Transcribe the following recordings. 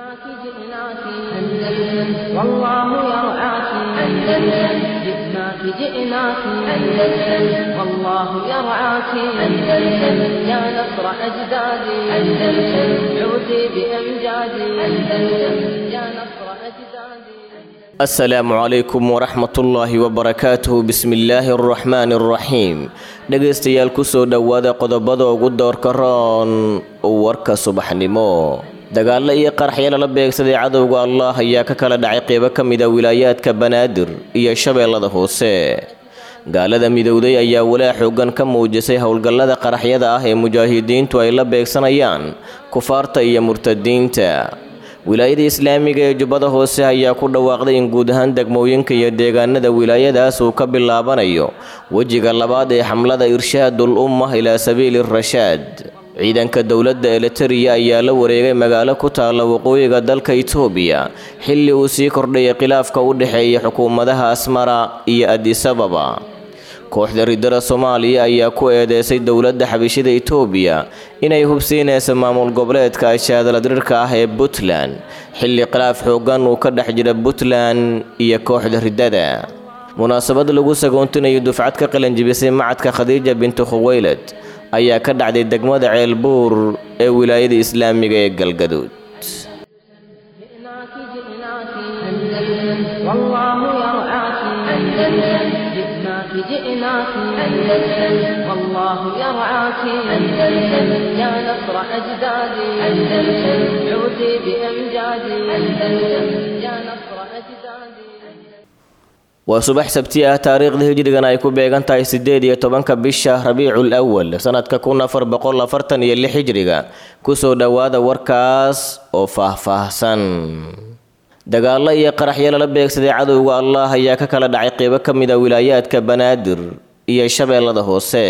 جئناك جئناك أندلس والله يرعاك أندلس جئناك جئناك أندلس والله يرعاك أندلس يا نصر أجدادي أندلس عودي بأمجادي أندلس يا نصر أجدادي asalaamu calaykum waraxmatullaahi wabarakaatuhu bismillaahi araxmaani araxiim dhegaystayaal kusoo dhowaada qodobada ugu doorka roon warka subaxnimo dagaallo iyo qaraxyo lala beegsaday cadowga allah ayaa ka kala dhacay qeybo ka mida wilaayaadka banaadir iyo shabeellada hoose gaalada midowday ayaa walaa xoogan ka muujisay howlgallada qaraxyada ah ee mujaahidiintu ay la beegsanayaan kufaarta iyo murtadiinta wilaayada islaamiga ee jubbada hoose ayaa ku dhawaaqday in guud ahaan degmooyinka iyo deegaanada wilaayadaas uu ka bilaabanayo wejiga labaad ee xamlada irshaadul umma ilaa sabiili rashaad ciidanka dowladda elitariya ayaa la wareegay magaalo ku taalla waqooyiga dalka itoobiya xilli uu sii kordhayay khilaafka u dhexeeya xukuumadaha asmara iyo adisababa kooxda ridada soomaaliya ayaa ku eedeysay dowladda xabishida itoobiya inay hubsiinayso maamul goboleedka ashaadaladirirka ah ee puntland xilli khilaaf xoogan uu ka dhex jira puntland iyo kooxda ridada munaasabad lagu sagoontinayo dufcad ka qalanjibisay macadka khadiija bintu khuweylad ayaa ka dhacday degmada ceelbuur ee wilaayada islaamiga ee galgaduud جئناك جئناك أندلس والله يرعاك أندلس جئناك جئناك أندلس والله يرعاك أندلس يا نصر أجدادي أندلس عودي بأمجادي أندلس يا نصر أجدادي waa subax sabti ah taariikhda hijrigan ay ku beegan tahay sideed iyo tobanka bisha rabiicul awal sanadka kun afar boqol afartan iyo lix hijriga kusoo dhowaada warkaas oo faahfaahsan dagaallo iyo qaraxyo lala beegsaday cadowga allah ayaa ka kala dhacay qeybo ka mid a wilaayaadka banaadir iyo shabeellada hoose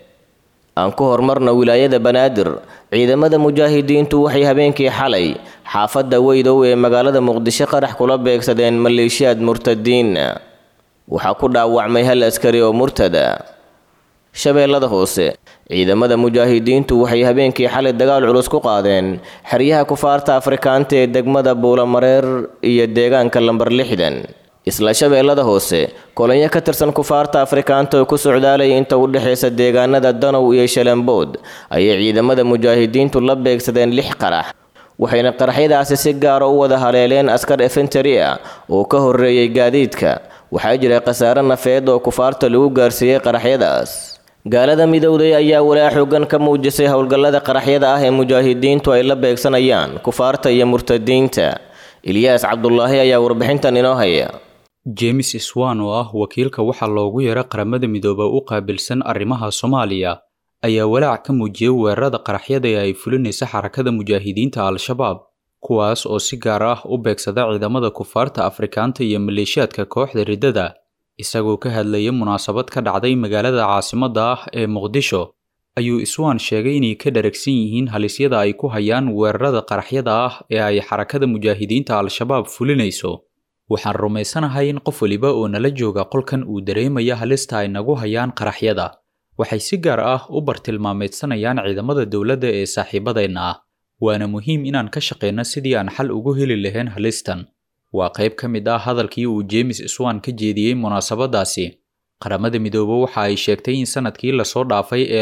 aan ku horumarna wilaayada banaadir ciidamada mujaahidiintu waxay habeenkii xalay xaafadda weydow ee magaalada muqdisho qarax kula beegsadeen maleeshiyaad murtadiin waxaa ku dhaawacmay hal askari oo murtada shabeellada hoose ciidamada mujaahidiintu waxay habeenkii xalay dagaal culus ku qaadeen xeryaha kufaarta afrikaanta ee degmada buulamareer iyo deegaanka lambar lixdan isla shabeellada hoose kolonyo ka tirsan kufaarta afrikaanta oo ku socdaalaya inta u dhexaysa deegaanada danow iyo shalambood ayay ciidamada mujaahidiintu la beegsadeen lix qarax waxayna qaraxyadaasi si gaara u wada haleeleen askar efentari ah oo ka horreeyey gaadiidka waxaa jiray khasaare nafeed oo kufaarta lagu gaarsiiyey qaraxyadaas gaalada midowday ayaa walaa xoogan ka muujisay howlgallada qaraxyada ah ee mujaahidiintu ay la beegsanayaan kufaarta iyo murtadiinta ilyaas cabdulaahi ayaa warbixintan inoo haya james swan oo ah wakiilka waxaa loogu yeera qaramada midooba u qaabilsan arrimaha soomaaliya ayaa walaac ka muujiyey weerarada qaraxyada ee ay fulinaysa xarakada mujaahidiinta al-shabaab kuwaas oo si gaar ah u beegsada ciidamada kufaarta afrikaanta iyo maleeshiyaadka kooxda riddada isagoo ka hadlayay munaasabad ka dhacday magaalada caasimadda ah ee muqdisho ayuu iswaan sheegay inay ka dharagsan yihiin halisyada ay ku hayaan weerarada qaraxyada ah ee ay xarakada mujaahidiinta al-shabaab fulinayso waxaan rumaysanahay in qof weliba oo nala jooga qolkan uu dareemaya halista ay nagu hayaan qaraxyada waxay si gaar ah u bartilmaameedsanayaan ciidamada dowladda ee saaxiibadeenna ah waana muhiim inaan ka shaqeyno sidii aan xal ugu heli lahayn halistan waa qayb ka mid ah hadalkii uu james swan ka jeediyey munaasabadaasi qaramada midoobe waxa ay sheegtay in sanadkii lasoo dhaafay ee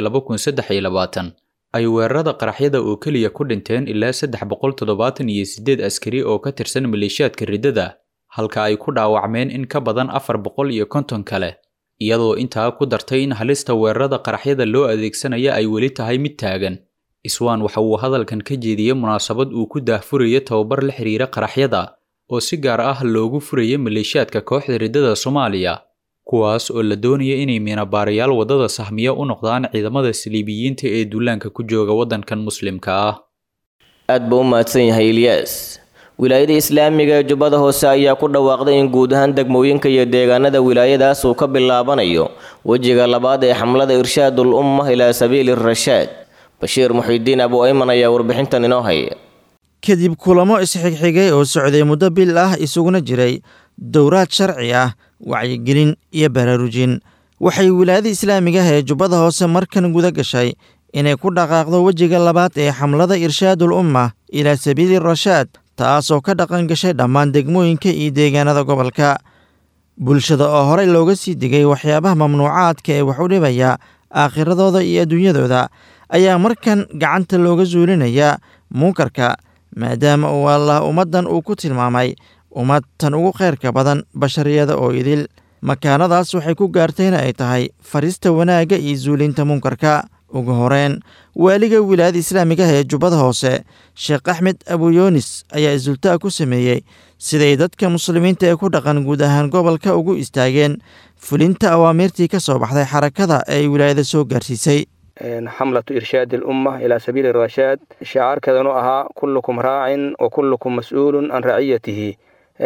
ay weerarada qaraxyada oo keliya ku dhinteen ilaa saddex boqol toddobaatan iyo siddeed askari oo ka tirsan maleeshiyaadka riddada halka ay ku dhaawacmeen in ka badan afar boqol iyo konton kale iyadoo intaa ku dartay in halista weerarada qaraxyada loo adeegsanaya ay weli tahay mid taagan iswaan waxa uu hadalkan ka jeediyey munaasabad uu ku daahfuraya tababar la xiriira qaraxyada oo si gaar ah loogu furaya maleeshiyaadka kooxda riddada soomaaliya kuwaas oo la doonaya inay miinabaarayaal waddada sahmiya u noqdaan ciidamada saliibiyiinta ee duulaanka ku jooga waddankan muslimka ah aad buu u mahadsan yahay ilyaas wilaayada islaamiga ee jubbada hoose ayaa ku dhawaaqday in guud ahaan degmooyinka iyo deegaanada wilaayadaas uu ka bilaabanayo wejiga labaad ee xamlada irshaadul umma ilaa sabiili rashaad bashiir muxidiin abu ayman ayaa warbixintan inoo haya kadib kulamo isxigxigay oo socday muddo bil ah isuguna jiray dowraad sharci ah wacyigelin iyo baraarujin waxay wilaayada islaamiga ah ee jubbada hoose markan guda gashay inay ku dhaqaaqdo wejiga labaad ee xamlada irshaadul umma ilaa sabiili rashaad taasoo ka dhaqan gashay dhammaan degmooyinka iyo deegaanada gobolka bulshada oo horey looga sii digay waxyaabaha mamnuucaadka ee wax u dhibaya aakhiradooda iyo adduunyadooda ayaa markan gacanta looga suulinayaa munkarka maadaama uu allah ummaddan uu ku tilmaamay ummad tan ugu khayrka badan bashariyada oo idil makaanadaas waxay ku gaartayna ay tahay farista wanaagga iyo suulinta munkarka ugu horeen waaliga wilaayada islaamigaha ee jubbada hoose sheekh axmed abuyoonis ayaa isultaa ku sameeyey siday dadka muslimiinta ee ku dhaqan guud ahaan gobolka ugu istaageen fulinta awaamiirtii ka soo baxday xarakada ee ay wilaayada soo gaarsiisay xamlatu irshaadi alumma ilaa sabiili rashaad shacaarkeedanu ahaa kullukum raacin wa kullukum mas-uulun can raciyatihi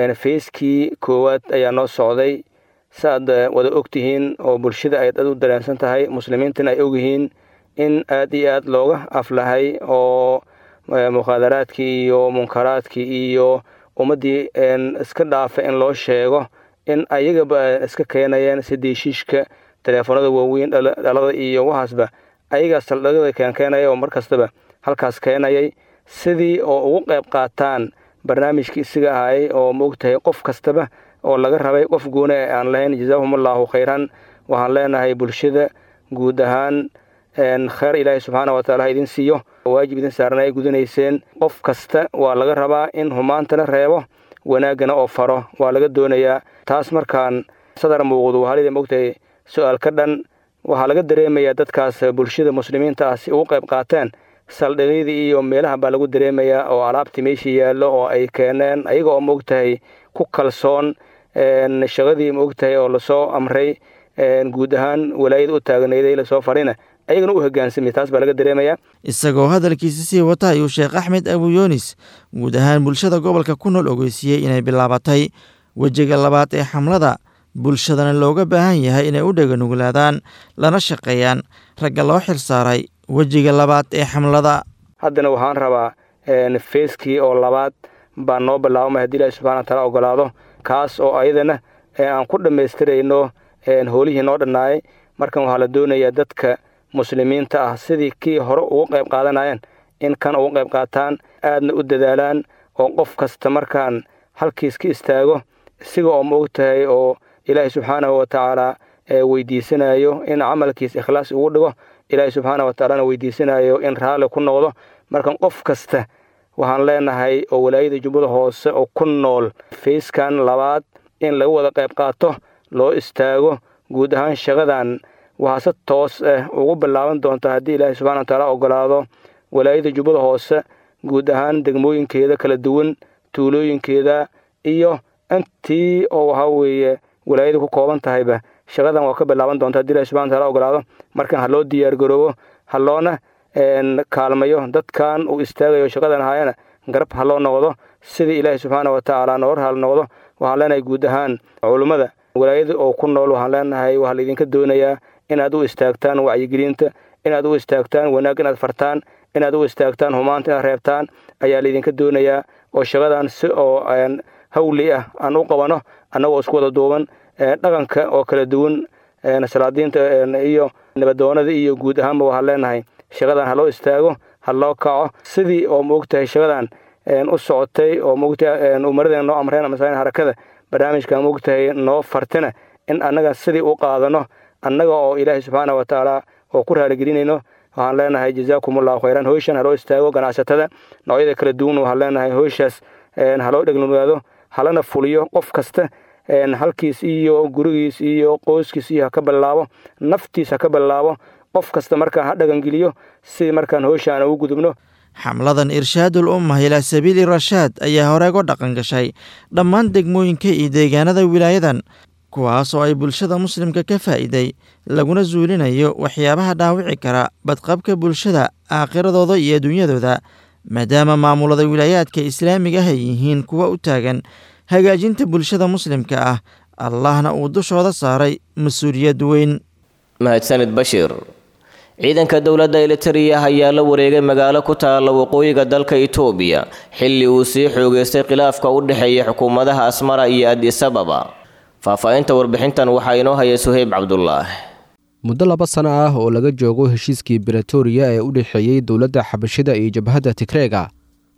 feyskii koowaad ayaa noo socday saaad wada og tihiin oo bulshada ay dad u dareensan tahay muslimiintana ay ogyihiin in aad iyo aad looga aflahay oo mukhaadaraadkii iyo munkaraadkii iyo ummaddii iska dhaafa in loo sheego in ayagaba iska keenayeen sidiishiishka teleefoonada waaweyn dhalada iyo waxaasba ayagaa saldhigyada keenkeenaya oo mar kastaba halkaas keenayay sidii oo ugu qayb qaataan barnaamijkii isiga ahay oo maogtahay qof kastaba oo laga rabay qof gooni e aan lahayn jazaahumullahu khayran waxaan leenahay bulshada guud ahaan kheyr ilaahay subxaana wataala ha idin siiyo waajib idin saarna ay gudanayseen qof kasta waa laga rabaa in humaantana reebo wanaaggana oo faro waa laga doonayaa taas markaan sadar muuqdu halida mogtahay su-aal ka dhan waxaa laga dareemayaa dadkaas bulshada muslimiinta ah si ugu qayb qaateen saldhigyadii iyo meelaha baa lagu dareemayaa oo alaabtii meeshii yaallo oo ay keeneen ayaga oo maogtahay ku kalsoon shaqadii maogtahay oo lasoo amray guud ahaan walaayada u taagnayday lasoo farina ayagana u hogaansamay taas baa laga dareemayaa isagoo hadalkiisa sii wata ayuu sheekh axmed abuyoonis guud ahaan bulshada gobolka ku nool ogeysiiyey inay bilaabatay wejiga labaad ee xamlada bulshadana looga baahan yahay inay u dheganuglaadaan lana shaqeeyaan ragga loo xil saaray wejiga labaad ee xamlada haddana waxaan rabaa feyskii oo labaad baan noo bilaabamay haddii ilahi subxana wataala ogolaado kaas oo ayadana aan ku dhammaystirayno howlihii noo dhannaayay markan waxaa la doonayaa dadka muslimiinta ah sidii kii hore ugu qayb qaadanayeen in kan ugu qayb qaataan aadna u dadaalaan oo qof kasta markaan halkiis ka istaago isiga oo maog tahay oo ilaahay subxaanahu watacaala weydiisanayo in camalkiis ikhlaas ugu dhigo ilaahay subxaana watacaalana weydiisanayo in raalli ku noqdo markan qof kasta waxaan leenahay oo walaayada jubbada hoose oo ku nool fayskan labaad in laga wada qayb qaato loo istaago guud ahaan shaqadan waxaa si toos ah ugu bilaaban doonta haddii ilaahay subxana watacaala ogolaado walaayada jubbada hoose guud ahaan degmooyinkeeda kala duwan tuulooyinkeeda iyo intii oo waxaa weeye walaayada ku kooban tahayba shaqadan waa ka bilaaban doonta haddi ilahi subxana wataala ogolaado markan ha loo diyaargaroobo ha loona kaalmayo dadkan uu istaagayo shaqadan ahaayana garab ha loo noqdo sidii ilaahay subxaana watacaala noor hal noqdo waxaan leenahay guud ahaan culummada walaayada oo ku nool waxaan leenahay waxaa laydinka doonayaa inaad u istaagtaan wacyigelinta inaad u istaagtaan wanaag inaad fartaan inaad u istaagtaan humaanta inaad reebtaan ayaa laydinka doonayaa oo shaqadan si oo hawli ah aan u qabano annagoo isku wada duuban dhaqanka oo kala duwan salaadiinta iyo nabadoonada iyo guud ahaanba waxaan leenahay shaqadan ha loo istaago ha loo kaco sidii oo maogtahay shaqadan u socotay oo maogtahay umaradeen noo amreen masalan harakada barnaamijka maogtahay noo fartina in annaga sidii u qaadano annaga oo ilaahay subxaana watacaala oo ku raaligelinayno waxaan leenahay jazaakumullahu khayran hoyshan haloo istaago ganacsatada noocyada kala duwan waxaan leenahay hoyshaas haloo dhegnugaado halana fuliyo qof kasta halkiis iyo gurigiis iyo qoyskiis iyo haka bilaabo naftiis haka bilaabo qof kasta markaan ha dhagangeliyo si markaan hoyshaan ugu gudubno xamladan irshaadul ummah ilaa sabiili rashaad ayaa horeego dhaqan gashay dhammaan degmooyinka iyo deegaanada wilaayadan kuwaas oo ay bulshada muslimka ka faa'iiday laguna suulinayo waxyaabaha dhaawici kara badqabka bulshada aakhiradooda iyo adduunyadooda maadaama maamulada wilaayaadka islaamiga ah ay yihiin kuwa u taagan hagaajinta bulshada muslimka ah allahna uu dushooda saaray mas-uuliyad weyn mahadsanid bashiir ciidanka dowladda elitariya ayaa la wareegay magaalo ku taalla waqooyiga dalka itoobiya xilli uu sii xoogeystay khilaafka u dhexeeya xukuumadaha asmara iyo adis ababa faahfaahinta warbixintan waxaa inoo haya suheyb cabdulaah muddo laba sano ah oo laga joogo heshiiskii bretoria ee u dhexeeyey dowladda xabashida iyo jabhadda tigreega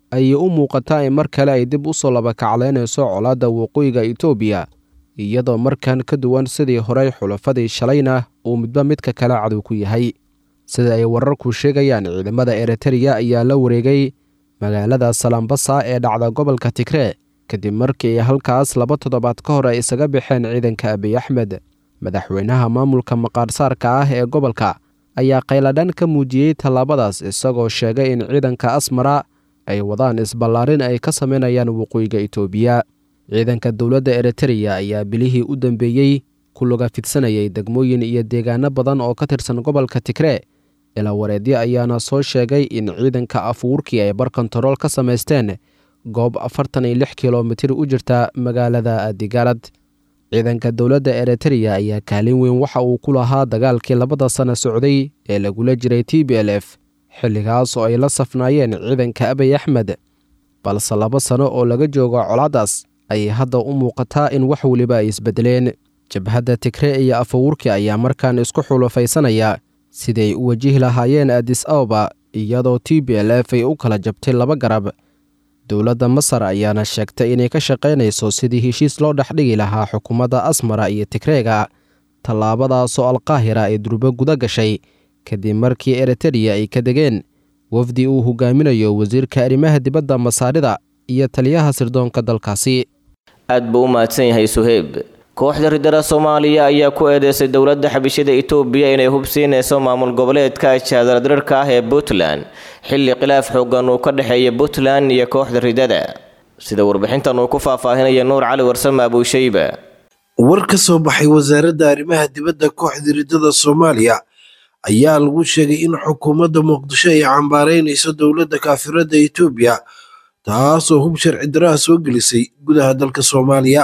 ayay u muuqataa in mar kale ay dib u soo labakacleynayso colaadda waqooyiga itoobiya iyadoo markan ka duwan sidii horey xulafadii shalayna uu midba midka kale cadow ku yahay sida ay wararku sheegayaan ciidamada eritreya ayaa la wareegay magaalada salambasa ee dhacda gobolka tigree kadib markii halkaas laba toddobaad ka hor ay isaga baxeen ciidanka abiy axmed madaxweynaha maamulka maqaarsaarka ah ee gobolka ayaa qayladhan ka muujiyey tallaabadaas isagoo sheegay in ciidanka asmara ay wadaan isballaarin ay ka samaynayaan waqooyiga itoobiya ciidanka dowladda eritreya ayaa bilihii u dambeeyey ku luga fidsanayay degmooyin iyo deegaano badan oo ka tirsan gobolka tigree ilaa wareedyo ayaana soo sheegay in ciidanka afuurkii ay bar kontarool ka samaysteen goob afartan iyo lix kilomitir u jirta magaalada adigaalad ciidanka dowladda eritreya ayaa kaalin weyn waxa uu ku lahaa dagaalkii labada sano socday ee lagula jiray t b l f xilligaas oo ay la safnaayeen ciidanka abiy axmed balse laba sano oo laga joogo colaadaas ayay hadda u muuqataa in wax weliba ay isbedeleen jabhadda tigree iyo afawurki ayaa markaan isku xulufaysanaya siday u wajihi lahaayeen adis ababa iyadoo t b l f ay u kala jabtay laba garab dowladda masar ayaana sheegtay inay ka shaqaynayso sidii heshiis loo dhexdhigi lahaa xukuumadda asmara iyo tigreega tallaabadaasoo alqaahira ay durbo guda gashay kadib markii eritreya ay ka degeen wafdi uu hogaaminayo wasiirka arrimaha dibadda masaarida iyo taliyaha sirdoonka dalkaasi aad buu u mahadsan yahay suheyb kooxda ridada soomaaliya ayaa ku eedeysay dowladda xabishada itoobiya inay hubsiinayso maamul goboleedka jaadaradrirka ah ee puntland xilli khilaaf xoogan uu ka dhexeeya puntland iyo kooxda ridada sida warbixintan uu ku faahfaahinaya nuur cali warsame abuushayba war ka soo baxay wasaaradda arrimaha dibadda kooxda ridada soomaaliya ayaa lagu sheegay in xukuumadda muqdisho ay cambaaraynayso dowladda kaafiradda itoobiya taasoo hub sharci daraha soo gelisay gudaha dalka soomaaliya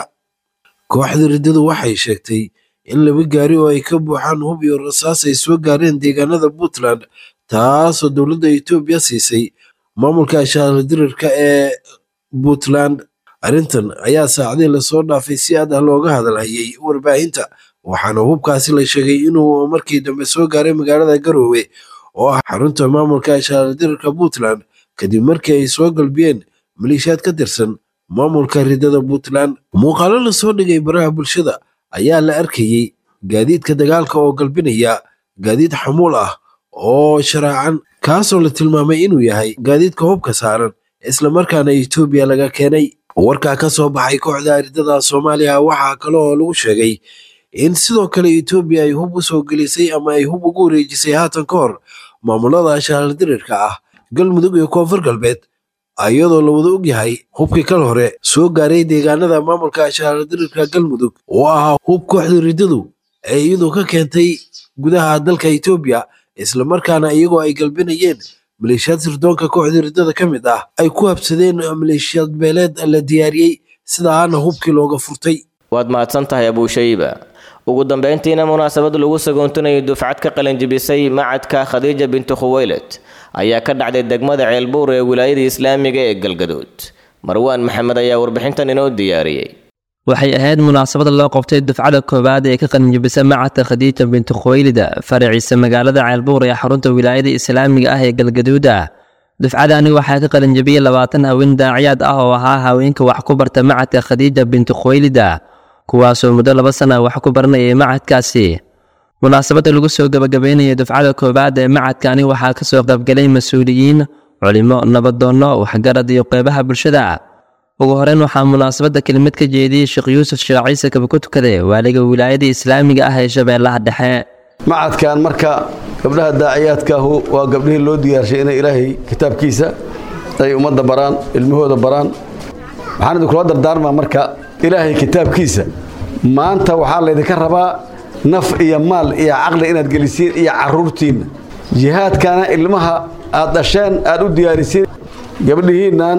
kooxda riddadu waxay sheegtay in laba gaari oo ay ka buuxaan hub iyo rasaas ay soo gaareen deegaanada puntland taasoo dowladda itoobiya siisay maamulka ashaaladirirka ee puntland arrintan ayaa saacadii lasoo dhaafay si aad ah looga hadalhayay warbaahinta waxaana hubkaasi la sheegay inuu markii dambe soo gaaray magaalada garoowe oo ah xarunta maamulka ashaaladirirka puntland kadib markii ay soo galbiyeen maleeshiyaad ka tirsan maamulka ridada puntland muuqaalo lasoo dhigay baraha bulshada ayaa la arkayey gaadiidka dagaalka oo galbinaya gaadiid xamuul ah oo sharaacan kaasoo la tilmaamay inuu yahay gaadiidka hubka saaran islamarkaana etoobiya laga keenay warkaa ka soo baxay kooxda ridada soomaaliya waxaa kale oo lagu sheegay in sidoo kale etoobiya ay hub u soo gelisay ama ay hub ugu wareejisay haatan ka hor maamulada ashaaladirirka ah galmudug iyo koonfur galbeed iyadoo la wada og yahay hubkii kal hore soo gaaray deegaanada maamulka ashaaladirirka galmudug oo ahaa hub kooxda riddadu ee iyadu ka keentay gudaha dalka etoobiya islamarkaana iyagoo ay galbinayeen maleeshiyaad sirdoonka kooxda riddada ka mid ah ay ku habsadeen maleeshiyaad beeleed la diyaariyey sidaana hubkii looga furtay waad mahadsan tahay abuushayba ugu dambeyntiina munaasabad lagu sagoontinayo dufcad ka qalinjibisay macadka khadiija bintu khuweyled ayaa ka dhacday degmada ceelbuur ee wilaayada islaamiga ee galgaduud marwaan maxamed ayaa warbixintan inoo diyaariyey waxay ahayd munaasabada loo qabtay dufcada koowaad ee ka qalinjibisa macadka khadiija bintu khuweylida faraciisa magaalada ceelbuur ee xarunta wilaayada islaamiga ah ee galgaduuda dufcadani waxaa ka qalinjabiyey labaatan haween daaciyaad ah oo ahaa haweenka wax ku barta macadka khadiija bintu khuweylida kuwaasoo muddo laba sana wax ku baranayay macadkaasi munaasabadda lagu soo gabagabeynaya dufcada koowaad ee macadkani waxaa ka soo qaybgalay mas-uuliyiin culimo nabadoonno waxgarad iyo qeybaha bulshada ugu horeyn waxaa munaasabadda kelimad ka jeediyey sheekh yuusuf sheekh ciise kaba ku tukade waaliga wilaayada islaamiga ah ee shabeellaha dhexe macadkan marka gabdhaha daaciyaadkaahu waa gabdhihii loo diyaarshay inay ilaahay kitaabkiisa ay ummadda baraan ilmahooda baraan waxaan idinkula dardaarmaa marka ilaahay kitaabkiisa maanta waxaa laydinka rabaa naf iyo maal iyo caqli inaad gelisiin iyo caruurtiinna jihaadkana ilmaha aad dhasheen aad u diyaarisiin gabdhihiinnan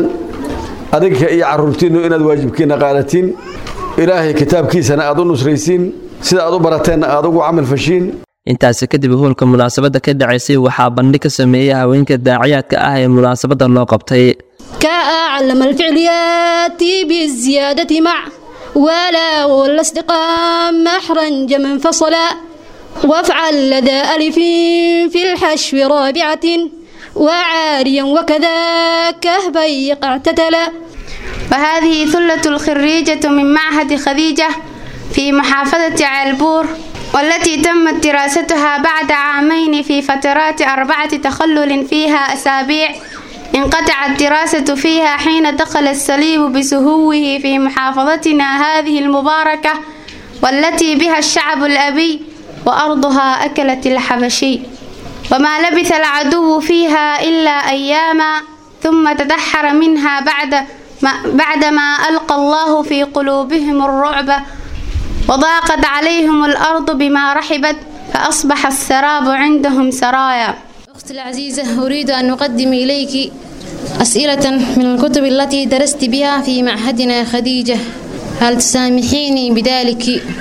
adinka iyo caruurtiinnu inaad waajibkiinna qaadatiin ilaahay kitaabkiisana aad u nusraysiin sida aad u barateenna aad ugu camal fashiin intaasi kadib hoolka munaasabadda ka dhacaysay waxaa bandhig ka sameeyey haweenka daaciyaadka ah ee munaasabadda loo qabtay كأعلم الفعل ياتي بالزيادة مع ولا والاستقام محرا منفصلا وافعل لدى ألف في الحشو رابعة وعاريا وكذاك بيق اعتدلا وهذه ثلة الخريجة من معهد خديجة في محافظة عالبور والتي تمت دراستها بعد عامين في فترات أربعة تخلل فيها أسابيع انقطعت الدراسة فيها حين دخل الصليب بسهوه في محافظتنا هذه المباركة والتي بها الشعب الأبي وأرضها أكلت الحبشي وما لبث العدو فيها إلا أياما ثم تدحر منها بعد ما بعدما ألقى الله في قلوبهم الرعب وضاقت عليهم الأرض بما رحبت فأصبح السراب عندهم سرايا أختي العزيزة أريد أن أقدم إليك أسئلة من الكتب التي درست بها في معهدنا خديجة هل تسامحيني بذلك؟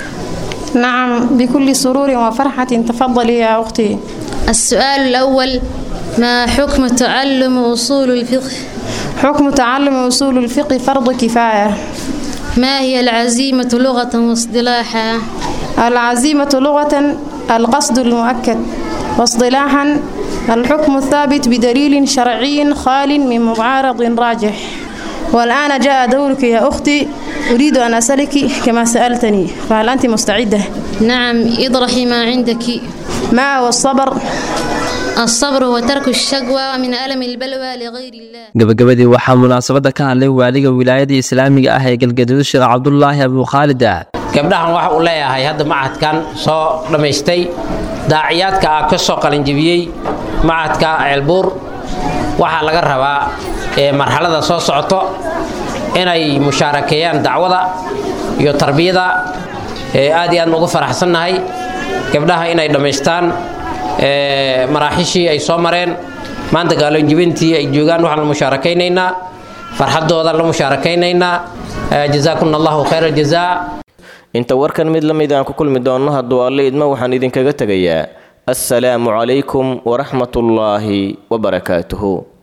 نعم بكل سرور وفرحة تفضلي يا أختي السؤال الأول ما حكم تعلم أصول الفقه؟ حكم تعلم أصول الفقه فرض كفاية ما هي العزيمة لغة واصطلاحا؟ العزيمة لغة القصد المؤكد واصطلاحا الحكم الثابت بدليل شرعي خال من معارض راجح والآن جاء دورك يا أختي أريد أن أسألك كما سألتني فهل أنت مستعدة؟ نعم اطرحي ما عندك ما هو الصبر؟ الصبر هو ترك الشقوى من ألم البلوى لغير الله gabagabadii waxaa munaasabada ka hadlay waaliga wilaayada islaamiga ah ee galgaduud sheekh cabdulaahi abuukhaalid gabdhahan waxa uu leeyahay hadda macadkan soo dhammaystay daaciyaadka ah ka soo qalinjibiyey macadka ceelbuur waxaa laga rabaa ee marxalada soo socoto inay mushaarakeeyaan dacwada iyo tarbiyada ee aad iyo aad ugu faraxsannahay gabdhaha inay dhammaystaan maraaxishii ay soo mareen maanta gaalonjibintii ay joogaan waxaan la musaarakaynaynaa farxadooda la musaarakaynaynaa jazaakumna allahu khayra jazaa inta warkan mid la mid aan ku kulmi doonno hadduu alle idmo waxaan idinkaga tegayaa assalaamu calaykum waraxmatullaahi wabarakaatuhu